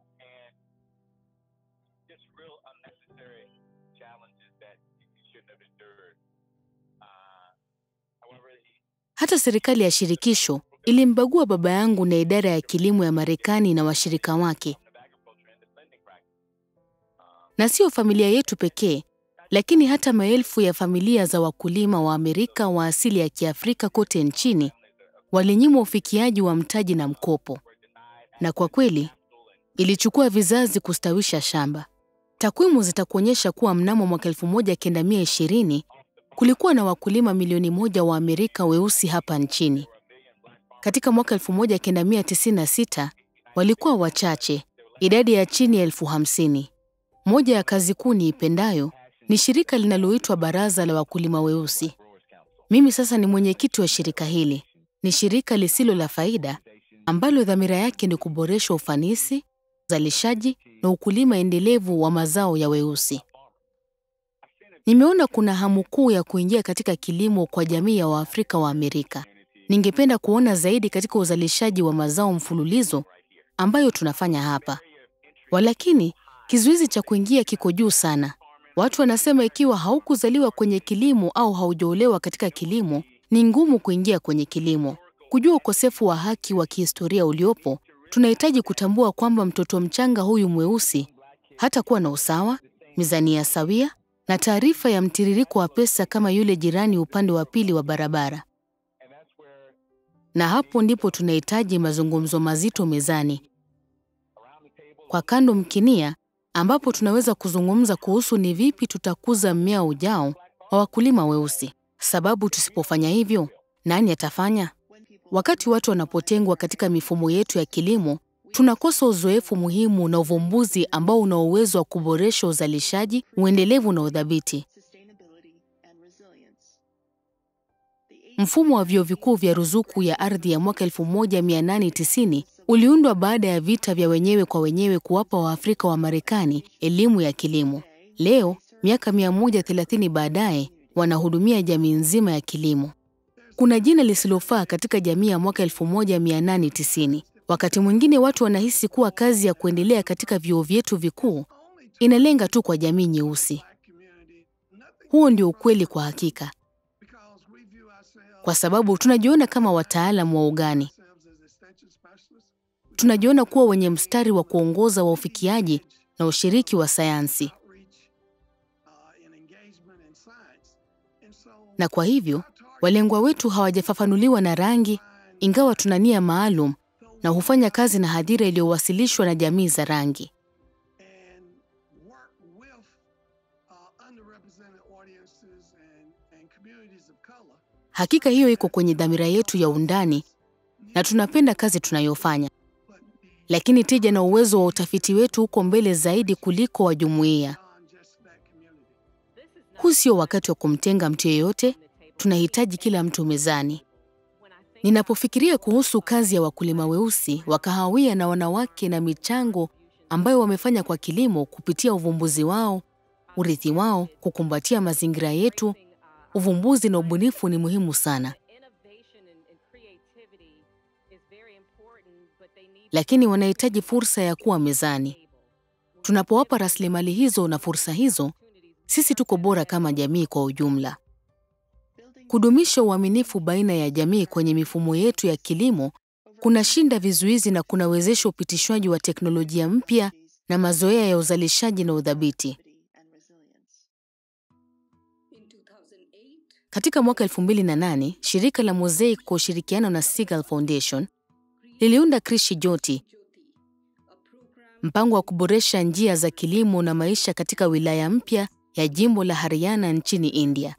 Hata serikali ya shirikisho ilimbagua baba yangu na idara ya kilimo ya Marekani na washirika wake. Na sio familia yetu pekee, lakini hata maelfu ya familia za wakulima wa Amerika wa asili ya Kiafrika kote nchini walinyimwa ufikiaji wa mtaji na mkopo. Na kwa kweli, ilichukua vizazi kustawisha shamba. Takwimu zitakuonyesha kuwa mnamo mwaka 1920 kulikuwa na wakulima milioni moja wa Amerika weusi hapa nchini. Katika mwaka 1996 walikuwa wachache, idadi ya chini ya elfu hamsini. Moja ya kazi kuu niipendayo ni shirika linaloitwa Baraza la Wakulima Weusi. Mimi sasa ni mwenyekiti wa shirika hili. Ni shirika lisilo la faida ambalo dhamira yake ni kuboresha ufanisi, uzalishaji na ukulima endelevu wa mazao ya weusi. Nimeona kuna hamu kuu ya kuingia katika kilimo kwa jamii ya Waafrika wa Amerika. Ningependa kuona zaidi katika uzalishaji wa mazao mfululizo ambayo tunafanya hapa. Walakini, kizuizi cha kuingia kiko juu sana. Watu wanasema ikiwa haukuzaliwa kwenye kilimo au haujaolewa katika kilimo, ni ngumu kuingia kwenye kilimo. Kujua ukosefu wa haki wa kihistoria uliopo, tunahitaji kutambua kwamba mtoto mchanga huyu mweusi hatakuwa na usawa, mizania sawia na taarifa ya mtiririko wa pesa kama yule jirani upande wa pili wa barabara. Na hapo ndipo tunahitaji mazungumzo mazito mezani, kwa kando mkinia, ambapo tunaweza kuzungumza kuhusu ni vipi tutakuza mmea ujao wa wakulima weusi, sababu tusipofanya hivyo, nani atafanya? Wakati watu wanapotengwa katika mifumo yetu ya kilimo, tunakosa uzoefu muhimu na uvumbuzi ambao una uwezo wa kuboresha uzalishaji, uendelevu na udhabiti. Mfumo wa vyuo vikuu vya ruzuku ya ardhi ya mwaka 1890 uliundwa baada ya vita vya wenyewe kwa wenyewe kuwapa Waafrika wa Marekani elimu ya kilimo. Leo, miaka 130 baadaye, wanahudumia jamii nzima ya kilimo. Kuna jina lisilofaa katika jamii ya mwaka 1890. Wakati mwingine watu wanahisi kuwa kazi ya kuendelea katika vyuo vyetu vikuu inalenga tu kwa jamii nyeusi. Huo ndio ukweli kwa hakika, kwa sababu tunajiona kama wataalamu wa ugani. Tunajiona kuwa wenye mstari wa kuongoza wa ufikiaji na ushiriki wa sayansi, na kwa hivyo walengwa wetu hawajafafanuliwa na rangi, ingawa tuna nia maalum na hufanya kazi na hadhira iliyowasilishwa na jamii za rangi. Hakika hiyo iko kwenye dhamira yetu ya undani na tunapenda kazi tunayofanya, lakini tija na uwezo wa utafiti wetu uko mbele zaidi kuliko wa jumuiya. Huu sio wakati wa kumtenga mtu yeyote, tunahitaji kila mtu mezani. Ninapofikiria kuhusu kazi ya wakulima weusi wa kahawia na wanawake na michango ambayo wamefanya kwa kilimo kupitia uvumbuzi wao, urithi wao, kukumbatia mazingira yetu, uvumbuzi na ubunifu ni muhimu sana, lakini wanahitaji fursa ya kuwa mezani. Tunapowapa rasilimali hizo na fursa hizo, sisi tuko bora kama jamii kwa ujumla. Kudumisha uaminifu baina ya jamii kwenye mifumo yetu ya kilimo kunashinda vizuizi na kunawezesha upitishwaji wa teknolojia mpya na mazoea ya uzalishaji na udhabiti. Katika mwaka 2008, shirika la Mosaic kwa ushirikiano na Seagull Foundation liliunda Krishi Joti, mpango wa kuboresha njia za kilimo na maisha katika wilaya mpya ya jimbo la Haryana nchini India.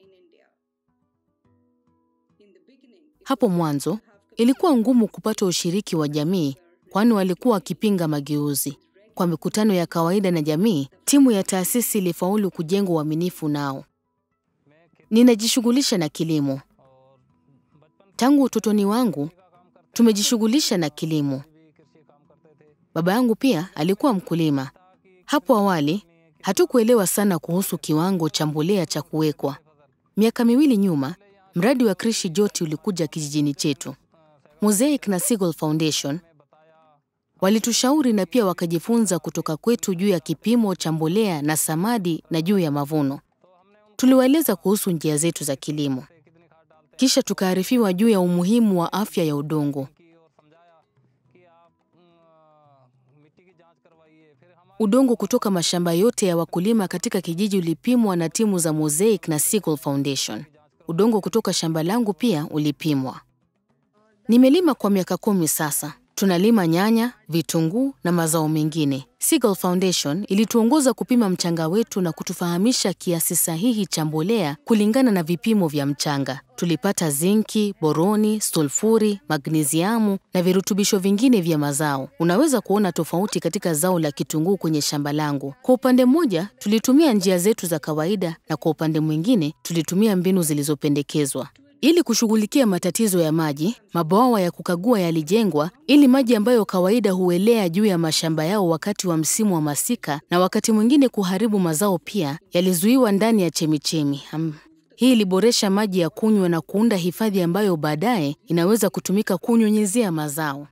Hapo mwanzo ilikuwa ngumu kupata ushiriki wa jamii, kwani walikuwa wakipinga mageuzi. Kwa mikutano ya kawaida na jamii, timu ya taasisi ilifaulu kujenga uaminifu nao. Ninajishughulisha na kilimo tangu utotoni wangu. Tumejishughulisha na kilimo. Baba yangu pia alikuwa mkulima. Hapo awali hatukuelewa sana kuhusu kiwango cha mbolea cha kuwekwa. Miaka miwili nyuma, mradi wa Krishi Joti ulikuja kijijini chetu. Mosaic na Seagull Foundation walitushauri na pia wakajifunza kutoka kwetu juu ya kipimo cha mbolea na samadi na juu ya mavuno. Tuliwaeleza kuhusu njia zetu za kilimo, kisha tukaarifiwa juu ya umuhimu wa afya ya udongo. Udongo kutoka mashamba yote ya wakulima katika kijiji ulipimwa na timu za Mosaic na Seagull Foundation. Udongo kutoka shamba langu pia ulipimwa. Nimelima kwa miaka kumi sasa. Tunalima nyanya, vitunguu na mazao mengine. Seagull Foundation ilituongoza kupima mchanga wetu na kutufahamisha kiasi sahihi cha mbolea kulingana na vipimo vya mchanga. Tulipata zinki, boroni, sulfuri, magnesiamu na virutubisho vingine vya mazao. Unaweza kuona tofauti katika zao la kitunguu kwenye shamba langu. Kwa upande mmoja, tulitumia njia zetu za kawaida na kwa upande mwingine, tulitumia mbinu zilizopendekezwa. Ili kushughulikia matatizo ya maji, mabwawa ya kukagua yalijengwa ili maji ambayo kawaida huelea juu ya mashamba yao wakati wa msimu wa masika na wakati mwingine kuharibu mazao pia yalizuiwa ndani ya chemichemi. Um, Hii iliboresha maji ya kunywa na kuunda hifadhi ambayo baadaye inaweza kutumika kunyunyizia mazao.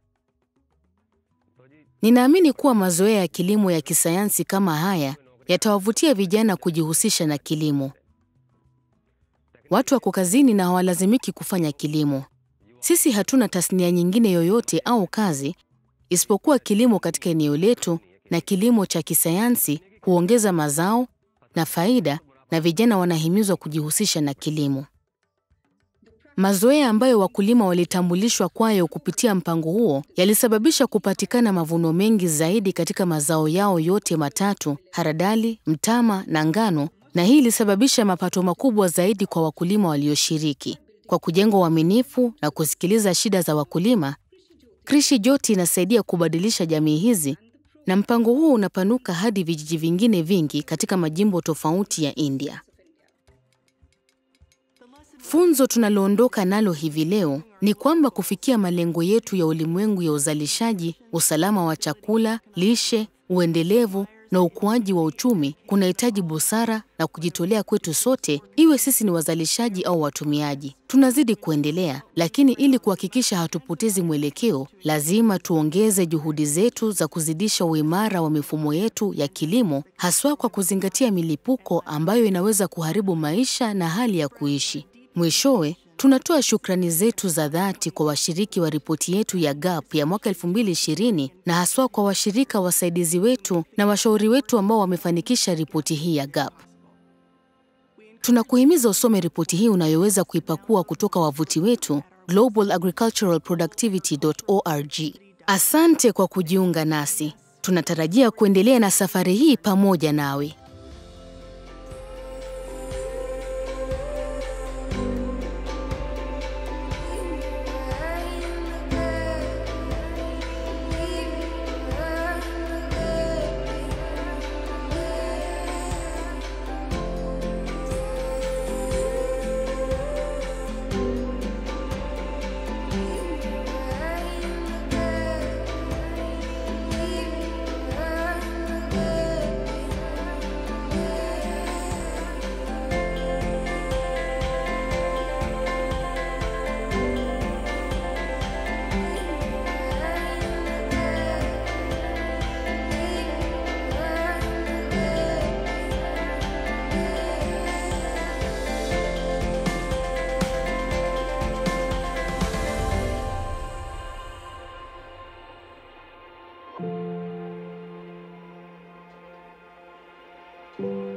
Ninaamini kuwa mazoea ya kilimo ya kisayansi kama haya yatawavutia vijana kujihusisha na kilimo. Watu wako kazini na hawalazimiki kufanya kilimo. Sisi hatuna tasnia nyingine yoyote au kazi isipokuwa kilimo katika eneo letu, na kilimo cha kisayansi huongeza mazao na faida, na vijana wanahimizwa kujihusisha na kilimo. Mazoea ambayo wakulima walitambulishwa kwayo kupitia mpango huo yalisababisha kupatikana mavuno mengi zaidi katika mazao yao yote matatu: haradali, mtama na ngano, na hii ilisababisha mapato makubwa zaidi kwa wakulima walioshiriki. Kwa kujenga uaminifu na kusikiliza shida za wakulima, Krishi Joti inasaidia kubadilisha jamii hizi, na mpango huu unapanuka hadi vijiji vingine vingi katika majimbo tofauti ya India. Funzo tunaloondoka nalo hivi leo ni kwamba kufikia malengo yetu ya ulimwengu ya uzalishaji, usalama wa chakula, lishe, uendelevu na ukuaji wa uchumi kunahitaji busara na kujitolea kwetu sote, iwe sisi ni wazalishaji au watumiaji. Tunazidi kuendelea, lakini ili kuhakikisha hatupotezi mwelekeo, lazima tuongeze juhudi zetu za kuzidisha uimara wa mifumo yetu ya kilimo, haswa kwa kuzingatia milipuko ambayo inaweza kuharibu maisha na hali ya kuishi. Mwishowe, tunatoa shukrani zetu za dhati kwa washiriki wa ripoti yetu ya GAP ya mwaka 2020 na haswa kwa washirika wasaidizi wetu na washauri wetu ambao wamefanikisha ripoti hii ya GAP. Tunakuhimiza usome ripoti hii unayoweza kuipakua kutoka wavuti wetu globalagriculturalproductivity.org. Asante kwa kujiunga nasi. Tunatarajia kuendelea na safari hii pamoja nawe. thank you